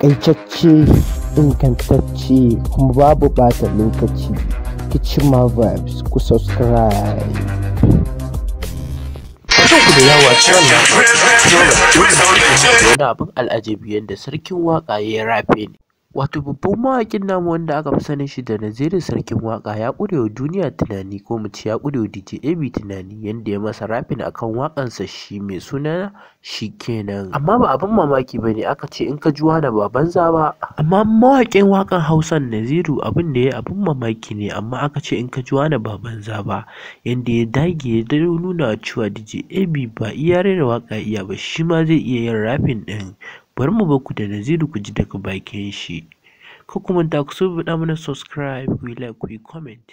taƙaitacce ingantacce kuma babu ɓata lokaci Kichima Vibes ku subscribe ku da yawa ciwon wani abin al'ajabi yadda sarkin waƙa ya rafe ne wato babban mawaƙin namu wanda aka fi sanin shi da Naziru sarkin waƙa ya ƙure wa duniya tunani ko mu ce ya ƙure wa DJ AB tunani yanda ya masa rafin akan waƙansa shi mai suna shikenan amma ba abin mamaki ba ne aka ce in ka ji wani ba banza ba amma mawaƙin waƙan Hausan Naziru abin da ya abin mamaki ne amma aka ce in ka ji wani ba banza ba yanda ya dage ya nuna cewa DJ AB ba iya rera waƙa iya ba shi ma zai iya yin rafin ɗin bari mu baku da Naziru ku ji daga bakin shi ko kuma ta ku so faɗa mana subscribe ku yi like ku yi comment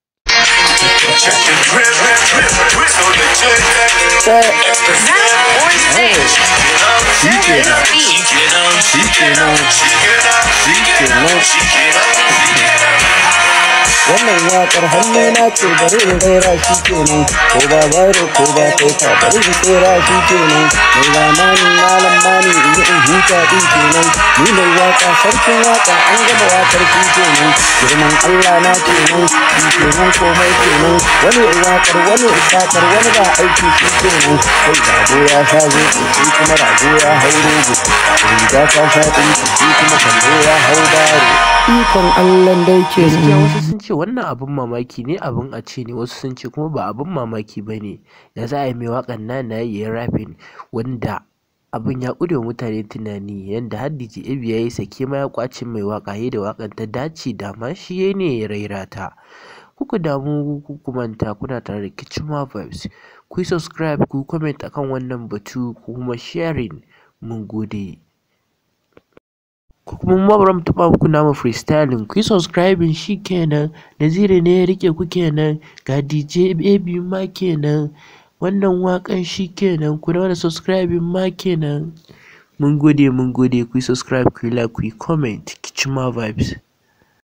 wannan waƙar hannuna ce bari in raira shi kenan ko ba bayro ko ba taifa bari in tsera shi kenan mai zamani malam mani in yi in huta din kenan ni mai waƙa sarkin waƙa an gaba waƙar shi kenan girman Allah na kenan shi kenan komai kenan wani waƙar wani waƙar wani ba aiki shi kenan kai rago ya sha zo shi kuma rago ya hau rogo riga ta sha ɗinki shi kuma kallo ya hau baro ikon Allah dai ke gaskiya wasu sun ce wannan abin mamaki ne abin a ce ne wasu sun ce kuma ba abin mamaki ba ne da za a yi mai waƙan na na yi rafin wanda abin ya ƙure wa mutane tunani yadda har DJ Abi ya yi sake ma ya ƙwace mai waƙa da waƙan ta dace da ma shi ya ne ya raira ta kuku damu ku manta kuna tare da Kichima Vibes ku yi subscribe ku yi comment akan wannan batu ku kuma sharing mun gode ko kuma mu bari mu taɓa muku namu freestyling ku yi subscribing shi kenan Naziru ne ya rike ku kenan ga DJ Baby ma kenan wannan waƙan shi kenan ku da subscribing ma kenan mun gode mun gode ku yi subscribe ku yi like ku yi comment Kichima Vibes